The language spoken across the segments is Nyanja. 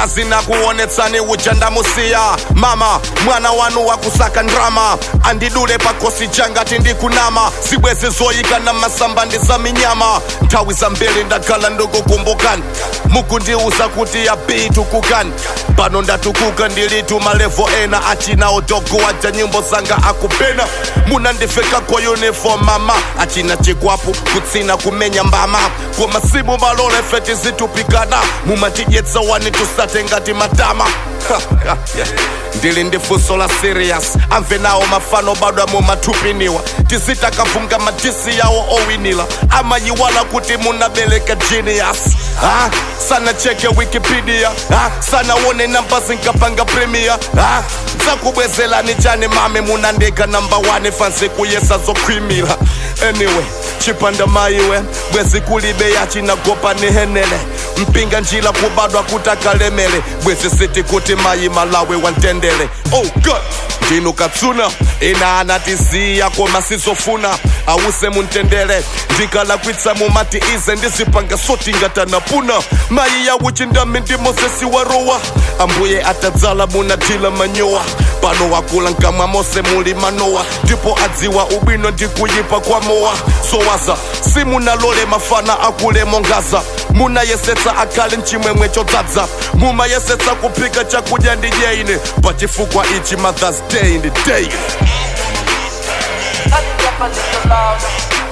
akazi na kuonetsani ujanda musiya mama mwana wanu wakusaka ndrama andidule pakosi jangati ndikunama zibwezi zoyika na masamba ndi za minyama nthawi zambiri ndakhala ndikukumbukani mukundiuza kuti yabitukukani pano ndatukuka ndilitu malevo ena achina odogo waja nyimbo zanga akupena munandiveka kwa uniform mama achina chikwapu kutsina kumenya mbama kwa masimu malole feti zitupikana mumatidyetsa wani tusate ngati matama yeah. ndili ndi funso la serious amve nawo mafano bado mumathupiniwa tizitakavunga madisi yawo owinila amayiwala kuti munabereka genius ha? sana cheke wikipedia ha? sana wone namba zinkapanga premier ha? zakubwezelani chani mame munandika namba 1 fansi kuyesa zokhwimila anyway chipanda maiwe bwezi kulibe yachinagopa nihenele mpinga njila kubadwa kutakalemele bwezi siti kuti mayi malawi wantendele oh god ndinu katsuna ina anatisiya koma sizofuna awuse muntendele ndikalakwitsa mumati ize ndizipanga soti ngatanapuna mayi yawuchi ndami ndi mosesi warowa ambuye atadzala munadila manyowa pano wakula nkamwa mose muli manowa ndipo adziwa ubwino ndikuyipa kwa mowa sowaza simunalole mafana akule mongaza munayesetsa akhale mchimwemwe chodzaza mumayesetsa kuphika chakudya ndi dyeine pachifukwa ichi mothers day ndi day Turn it up a little louder.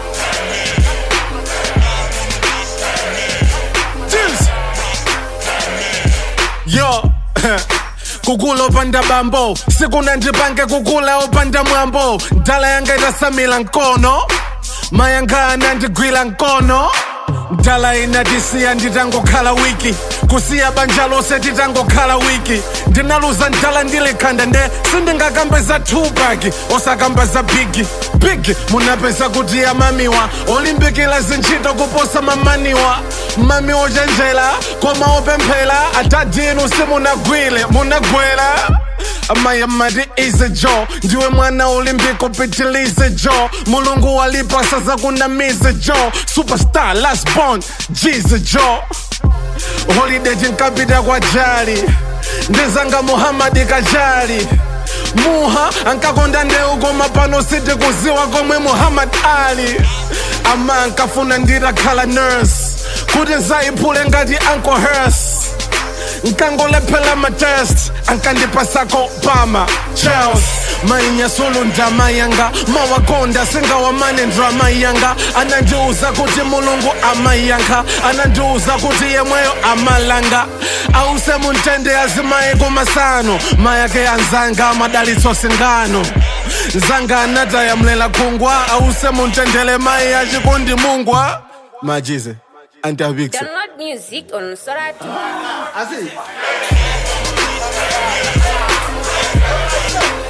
yo kukula opanda bambo sikuna ndipange kukula opanda mwambo ndala yanga itasamila nkono mayanga anandigwira nkono ndala inatisiya nditangokhala wiki kusiya banja lose titangokhala wiki ndinaluza ndala ndilikhanda nde sindingakambe za tupac osakamba za bigi bigi munapeza kuti amamiwa olimbikila zintchito kuposa mamaniwa mami ochenjera koma opemphera atadinu simunagwile munagwera amaya mati ize jo ndiwe mwana olimpiko pitilize jo mulungu walipasa zakunamize jo superstar last born jize jo holiday tinkapita kwa jali ndizanga muhamadi kajali muha ankakonda ndeu koma pano siti kuziwa komwe muhammad ali ama ankafuna nditakhala nurse kuti nzayiphule ngati uncle hers nkangolephela matest ankandipasako pama charles mainyasulu ndama yanga mawakonda singawamane ndrama yanga anandiuza kuti mulungu amayankha anandiuza kuti yemweyo amalanga ause muntende azimaye kumasano mayake anzanga amadalitso singano nzanga anatayamlela khungwa ause muntendele mayi achikundi mungwa majize antiabikse Download music on Sorati. Así.